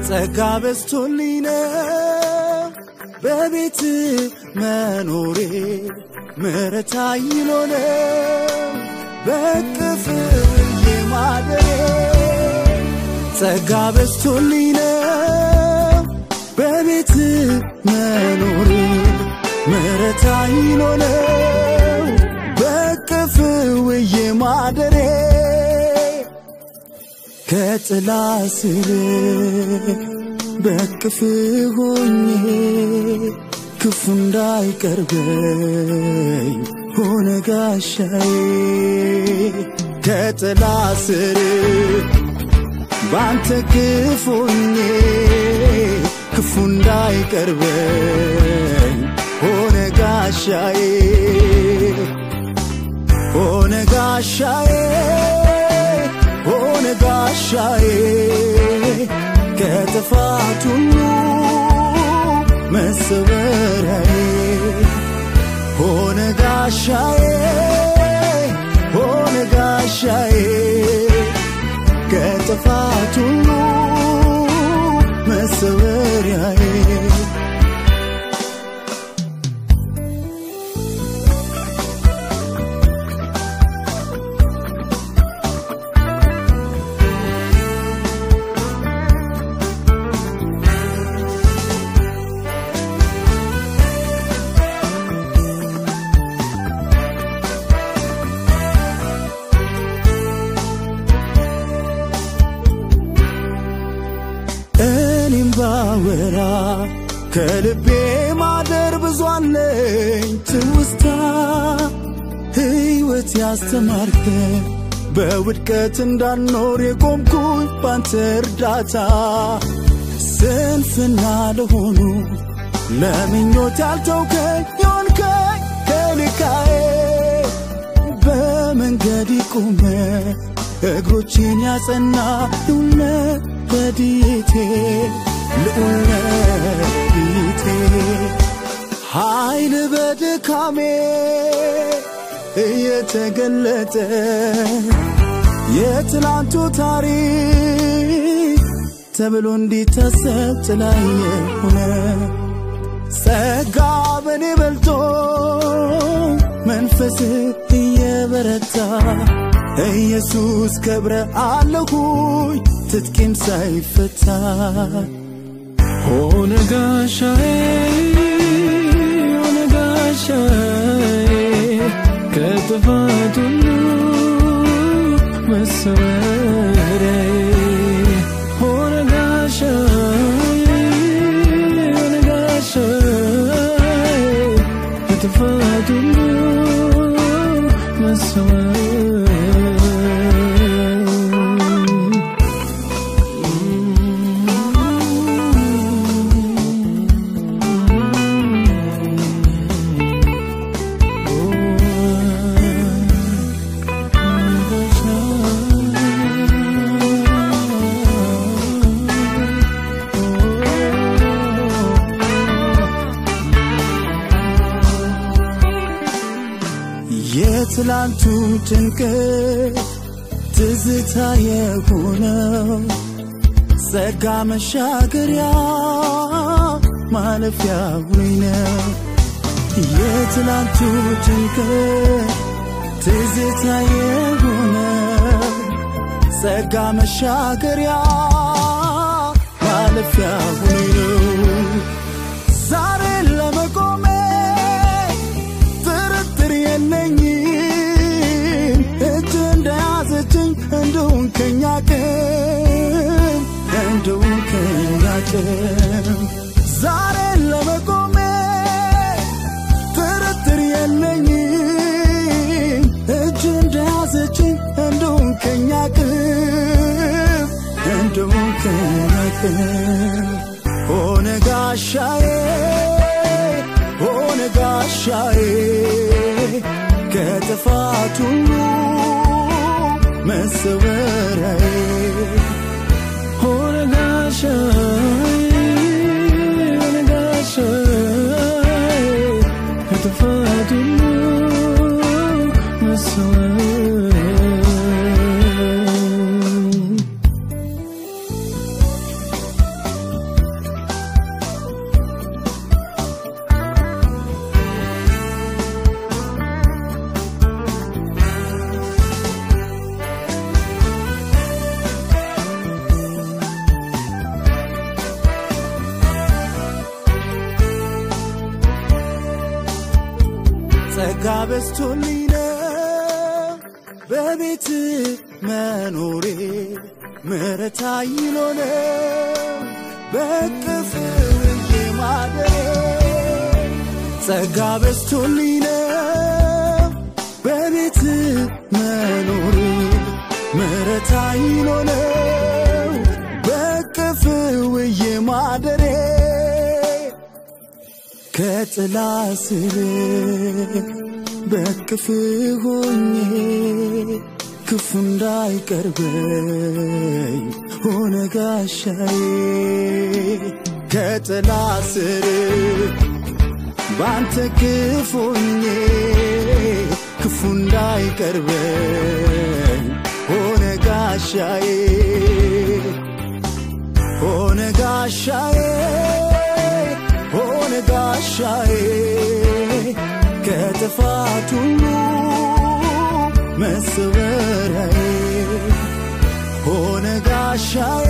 ጸጋ በዝቶልኝ ነው በቤት መኖሬ ምሕረት አይሎ ነው በቅፍ የማደሬ ጸጋ በዝቶልኝ ነው በቤት መኖሬ ምሕረት አይሎ ነው በቅፍ ውዬ ማደሬ ከጥላ ስር በቅፍ ሆኜ ክፉ እንዳይቀርበኝ ሆነ ጋሻዬ ከጥላ ስር ባንተ ክፉ ሆኜ ክፉ እንዳይቀርበኝ ሆነ ጋሻዬ ሆነ ጋሻዬ ሆነ ጋሻዬ ከጥፋት ሁሉ መሰወሪያዬ ሆነ ጋሻዬ ሆነ ጋሻዬ ከጥፋት ሁሉ መሰወሪያዬ እኔም ባወራ ከልቤ ማደር ብዙ አለኝ ትውስታ ሕይወት ያስተማርከ በውድቀት እንዳልኖር የቆምኩኝ ባንተ እርዳታ ስንፍና ለሆኑ ለምኞት ያልተውከኝ የሆንከኝ ከልካዬ በመንገድ ቆመ እግሮቼን ያጸና ልዑል ረድኤቴ ልዑል ረድኤቴ ኃይል በድካሜ እየተገለጠ የትላንቱ ታሪክ ተብሎ እንዲታሰብ ጥላዬ ሆነ ጸጋ በኔ በልቶ መንፈስ እየበረታ ኢየሱስ ከብረ አለሁኝ ትጥቂም ሳይፈታ ሆነ ጋሻዬ ሆነ ጋሻዬ ከጥፋት ሁሉ መሰወሪያዬ ሆነ ጋሻዬ ሆነ ጋሻዬ ከጥፋት ሁሉ መሰወሪያዬ የትላንቱ ጭንቀት ትዝታ የሆነው ጸጋ መሻገሪያ ማለፊያ ውይ ነው። የትላንቱ ጭንቀት ትዝታ የሆነው ጸጋ መሻገሪያ ማለፊያ ውይ ነው። ዛሬ ለመቆሜ ጥርጥር የለኝም እጅ እንደያዘችኝ እንደውን ከኛ ቅም እንደውን ከኛ ቅም ዛሬ ለመቆሜ ጥርጥር የለኝም እጅ እንደያዘችኝ እንደውን ከኛ ቅም እንደውን ከኛ ቅም ሆነ ጋሻዬ ሆነ ጋሻዬ ከጥፋት ሁሉ መሰወሪያዬ ሆነ ጋሻዬ ሆነ ጋሻዬ ከጥፋት ሁሉ መሰወሪያዬ በስቶልኝ ነው በቤት መኖሬ ምሕረት አይሎ ነው በቅፍ ውዬ ማደሬ ጸጋ በስቶልኝ ነው በቤት መኖሬ ምሕረት አይሎ ነው በቅፍ ውዬ ማደሬ ከጥላ ስር በቅፍ ሆኜ ክፉ እንዳይቀርበኝ ሆነ ጋሻዬ ከጥላ ስር ባንተ ክፉ ሆኜ ክፉ እንዳይቀርበኝ ሆነ ጋሻዬ ሆነ ጋሻዬ ሆነ ጋሻዬ ከጥፋት ሁሉ መሰወሪያዬ ሆነ ጋሻዬ